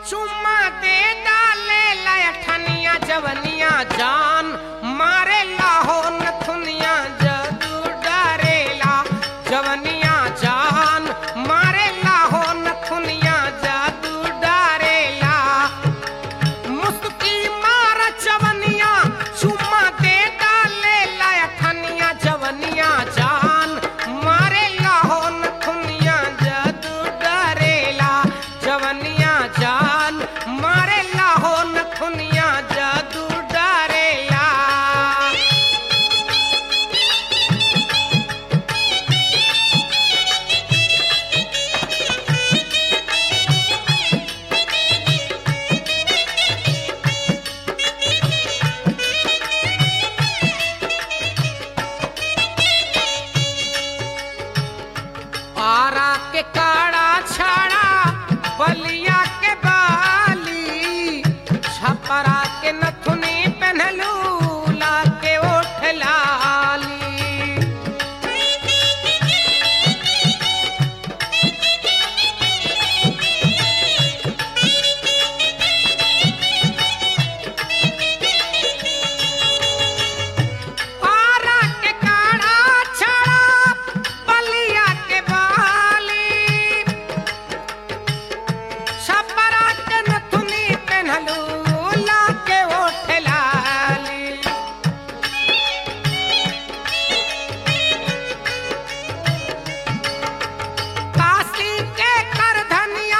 चुम्मा दे डाले लठनिया जवनिया जान मारे लाहो नथुनिया जदू डरेला जवनिया जान मारे लाहो नथुनिया जदू डरेला मुस्की मार जवनिया चुम्मा दे डाले लठनिया जवनिया जान मारे लाहो नथुनिया जदू डरेला जवनिया जान मारे लाहो नथुनिया जदू डरेला आरा के काड़ा छाड़ा बलिया के बाली छपरा के नथुनी पहनलू ला के ओठ लाली आरा के काड़ा छाड़ा बलिया के बाली छपरा के नथुनी पहनलू ला के ओठ लाली काशी के कर धनिया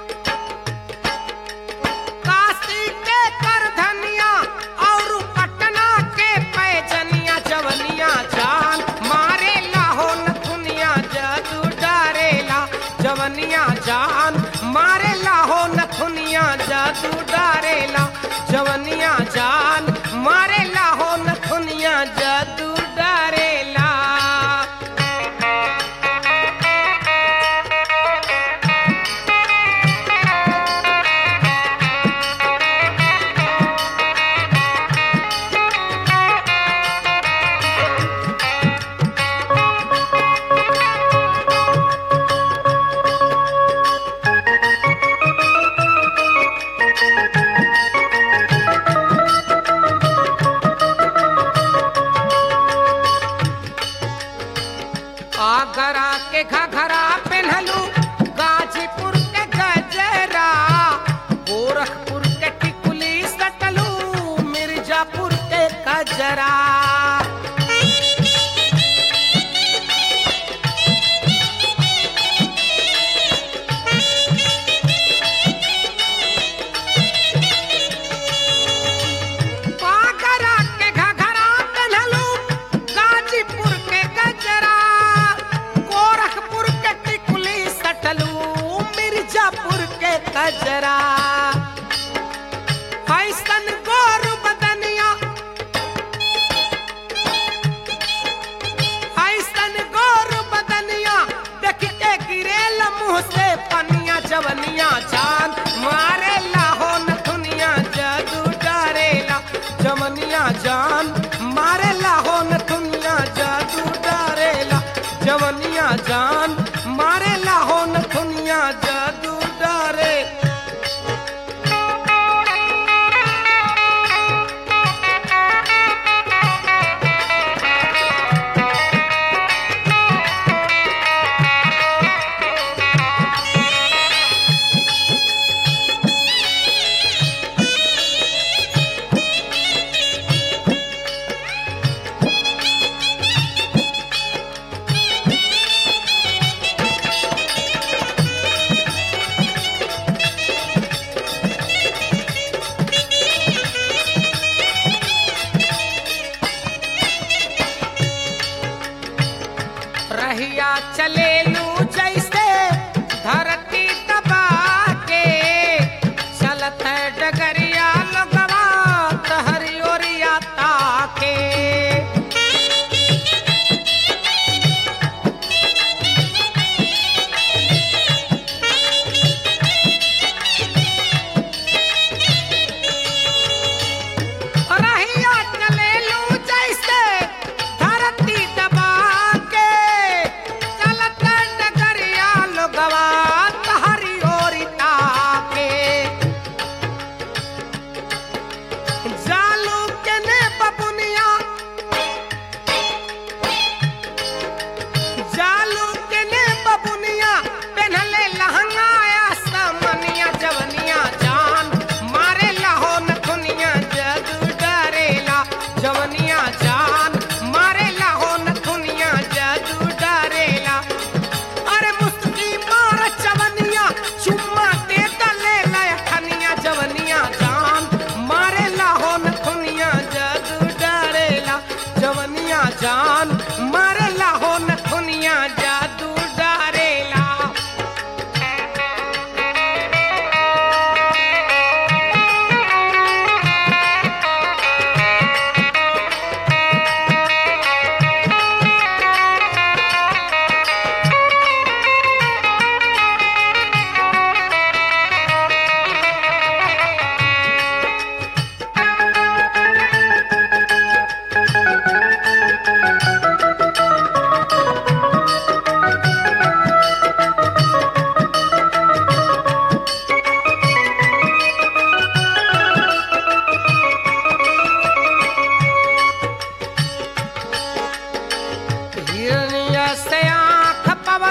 काशी के कर धनिया और पटना के पैजनिया जवनिया जान मारे लाहो नथुनिया जदू डरेला जवनिया जान मारे लाहो नथुनिया जदू डरेला जवनिया जान मारे लाहो नथुनिया जदू डरेला आगरा के घघरा पहनलू गाजीपुर के गजरा गोरखपुर के टिकुली सटलू मिर्जापुर के कजरा आगरा के घघरा पहनलू गाजीपुर के गजरा गोरखपुर के टिकुली सटलू मिर्जापुर के कजरा फैसन गोर बदनिया फैसन गोर बदनिया देख के गिरेल मुंह से पनिया जवनिया जान मारे लाहो नथुनिया जदू डरेला जवनिया जान मारे लाहो नथुनिया जदू डरेला जवनिया जान मारे लाहो नथुनिया जदू डरे रहिया चले लू जैसे धरती दबा के चलत है डगरिया लगवा तहरी ओरिया ताके रहिया चले लू जैसे धरती दबा के चलत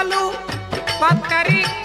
चललू पतरी